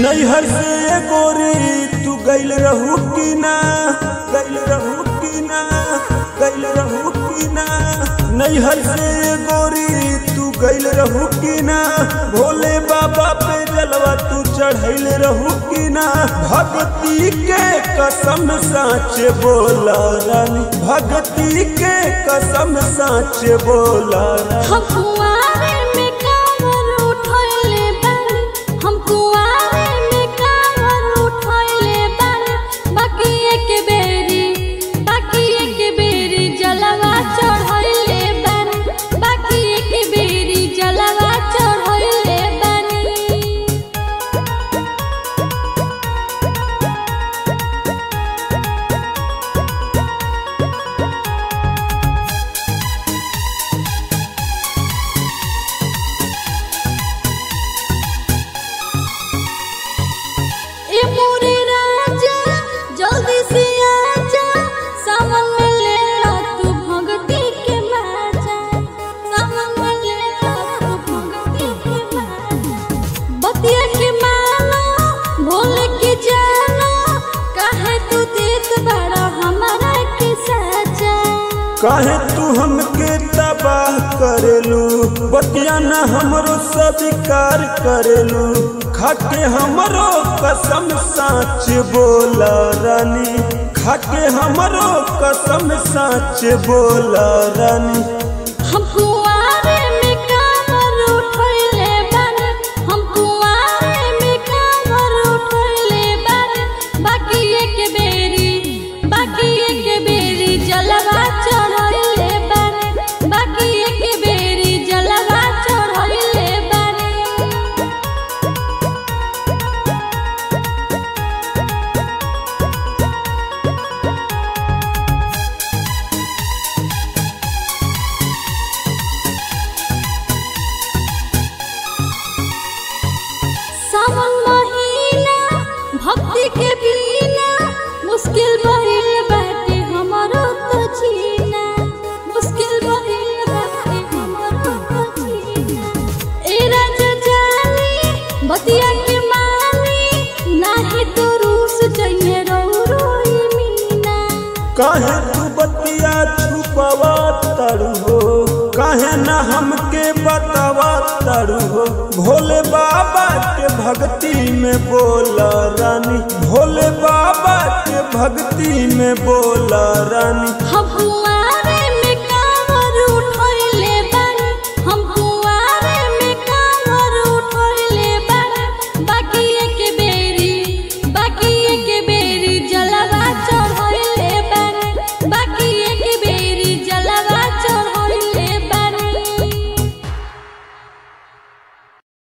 नैहर से गोरी तू गैल रहू की ना गैल रहू की ना गैल रहू की ना नैहर से गोरी तू गैल रहू की ना भोले बाबा पे जलवा तू चढ़ैल रहू की ना भक्ति के कसम साच बोला रानी भक्ति के कसम साच बोला रानी हम कुआरे में कांवर उठैले बानी हम कुआरे में कांवर उठैले बानी बाकी एक बेरी बाकी एक बेरी जलवा चढ़ैले बानी बाकी एक बेरी जलवा चढ़ैले बानी ए मोरे राजा जल्दी से आजा सावन में ले लो तू भगती के माजा सावन में ले लो तू भगती के माजा बतिया के मानो भोले के जानो काहे तू देत बड़ा हमारा के साजा काहे तू हमके तबाह करेलू बतिया न हमरो स्वीकार करेलू खाके हमरो कसम साच बोला रानी खाके हमरो कसम साच बोला रानी हम कुआरे में कांवर उठैले बानी हम कुआरे में कांवर उठैले बानी बाकी एक बेरी बाकी एक बेरी जलवा चढ़ैले बानी बाकी एक बेरी जलवा चढ़ैले बानी सावन महीना भक्ति के बिना मुश्किल भइल बाटे हमरो तो जीना मुश्किल भइल बाटे हमरो तो जीना ए राजा जानी बतिया के मानी नाही तो रूस जइने रो रोई मीना काहे तू बतिया छुपावा तड़ू हो काहे न हमके बतावा तड़ू हो भोले बाबा के भक्ति में बोला रानी भोले बाबा के भक्ति में बोला रानी हम